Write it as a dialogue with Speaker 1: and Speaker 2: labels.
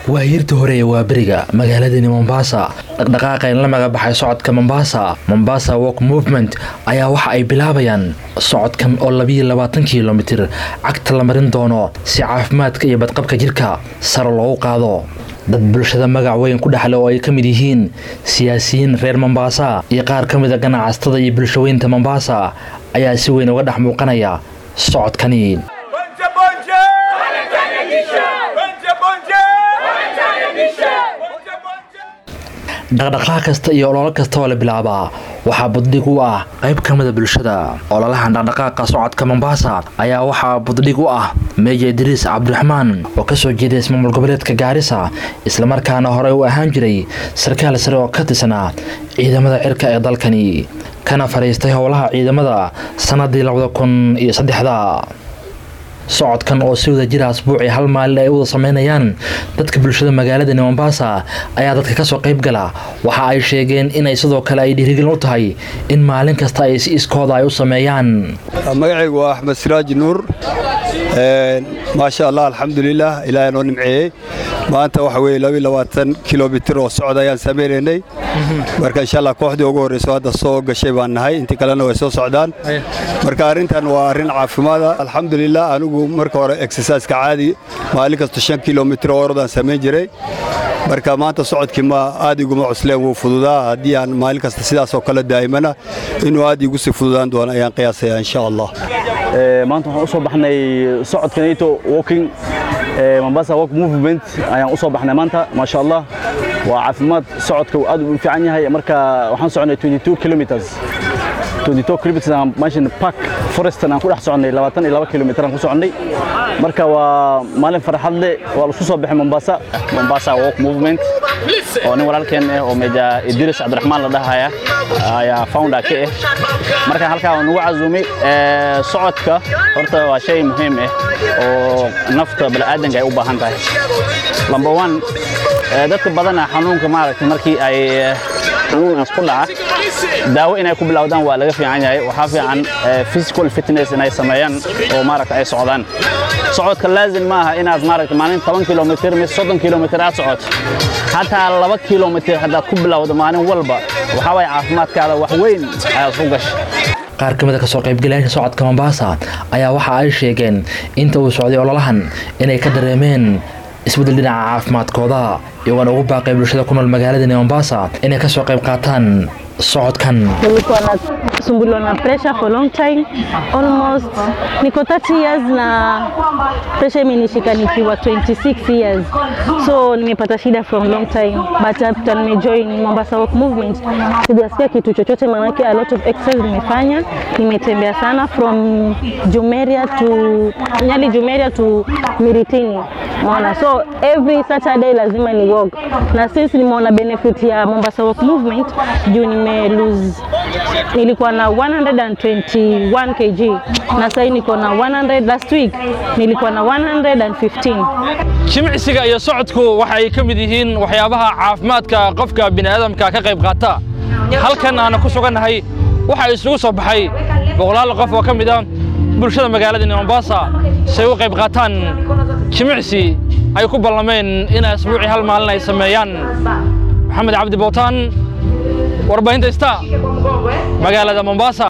Speaker 1: waa hiirta hore ee waaberiga magaaladani mombasa dhaqdhaqaaqa in la magabaxay socodka mombasa mombasa walk movement ayaa waxa ay bilaabayaan socodkan oo labiyo labaatan kilomitir cagta la marin doono si caafimaadka iyo badqabka jirka sare loogu qaado dad bulshada magac weyn ku dhexle oo ay ka mid yihiin siyaasiyiin reer mombasa iyo qaar ka mida ganacsatada iyo bulshaweynta mombasa ayaa si weyn uga dhex muuqanaya socodkani dhaqdhaqaaq kasta iyo ololo kasta oo la bilaabaa waxaa buddhig u ah qayb ka mida bulshada ololahan dhaqdhaqaaqa socodka mombasa ayaa waxaa buddhig u ah meeja idriis cabdiraxmaan oo kasoo jeeday ismaamul goboleedka gaarisa islamarkaana horey u ahaan jiray sarkaal sare oo ka tirsanaa ciidamada cirka ee dalkani kana fadhiistay howlaha ciidamada sannadii labada kun iyo saddexda socodkan oo si wada jira asbuucii hal maalin ay u wada sameynayaan dadka bulshada magaaladani mombasa ayaa dadka kasoo qayb gala waxa ay sheegeen inay sidoo kale ay dhiirigelin u tahay in maalin kasta ay si iskooda ay u sameeyaan
Speaker 2: magacaygu waa axmed siraaji nuur maasha allah alxamdulilah ilaahay noo nimceeyey maanta waxa weye labiyo labaatan kilomitir oo socod ayaan samaynaynay marka insha allah kooxdii ugu horreyso hadda soo gashay baan nahay intii kalena way soo socdaan marka arrintan waa arrin caafimaada alxamdulilah anigu marka hore exerciseka caadi maalin kasta shan kilomitir oo orodaan samayn jiray marka maanta socodkii ma aad iguma cusleen wuu fududaa haddii aan maalin kasta sidaasoo kale daa'imana inuu aad igu sii fududaan doono ayaan qiyaasaya insha allah
Speaker 3: maanta waxaan u soo baxnay socodka nato walking mombasa walk movement ayaan u soo baxnay maanta maasha allah waa caafimaad socodka aad u fiican yahay marka waxaan soconay 22 kilometers 22 kilometers aan meeshan park forestan aan ku dhex soconnay 22 kilomitir aan ku soconnay marka waa maalin farxad leh waa laisku soo baxay mombasa mombasa walk movement oo nin walaalkeen ah oo meja idris cabdiraxmaan la dhahaya ayaa founder ka ah marka halkaa waa nagu casuumay socodka horta waa shay muhiim ah oo nafta bani'aadanka ay u baahan tahay number one dadka badana xanuunka maaragtay markii ay xanuunaas ku dhaca daawo inay ku bilowdaan waa laga fiican yahay waxaa fiican physical fitness inay sameeyaan oo maaragta ay socdaan socodka laazim ma aha inaad maaragta maalin toban kilomitir mise soddon kilomitir aad socoto xataa laba kilomitir haddaad ku bilowdo maalin walba waxaa waaya caafimaadkaada wax weyn ayaad ku gashay
Speaker 1: qaar ka mida kasoo qaybgalayaasha socodka mombasa ayaa waxa ay sheegeen inta uu socday ololahan inay ka dareemeen isbeddel dhinaca caafimaadkooda iyagoona ugu baaqay bulshada ku nool magaaladani mombasa inay kasoo qayb qaataan socodkan
Speaker 4: nilikuwa nasumbuliwa na pressure for long time almost niko 30 years na pressure imenishika nikiwa 26 years so nimepata shida from long time but after nimejoin Mombasa Walk Movement sijasikia kitu chochote maanake a lot of exercise nimefanya nimetembea sana from Jumeria to Nyali Jumeria to Miritini Mona. So every Saturday lazima ni walk na since nimeona benefit ya Mombasa Walk Movement juu nime lose nilikuwa na 121 kg na sasa niko na 100 last week nilikuwa na 115
Speaker 5: jimicsiga iyo socodku waxay ka mid yihiin waxyaabaha caafimaadka qofka bini'aadamka ka qayb qaata halkan aana ku sugannahay waxaa isugu soo baxay boqolaal qof oo ka mid ah bulshada magaaladani mombasa si ay u qayb qaataan jimicsi ay ku ballameen in asbuucii hal maalin ay sameeyaan maxamed cabdi bootaan warbaahinta ista magaalada mombasa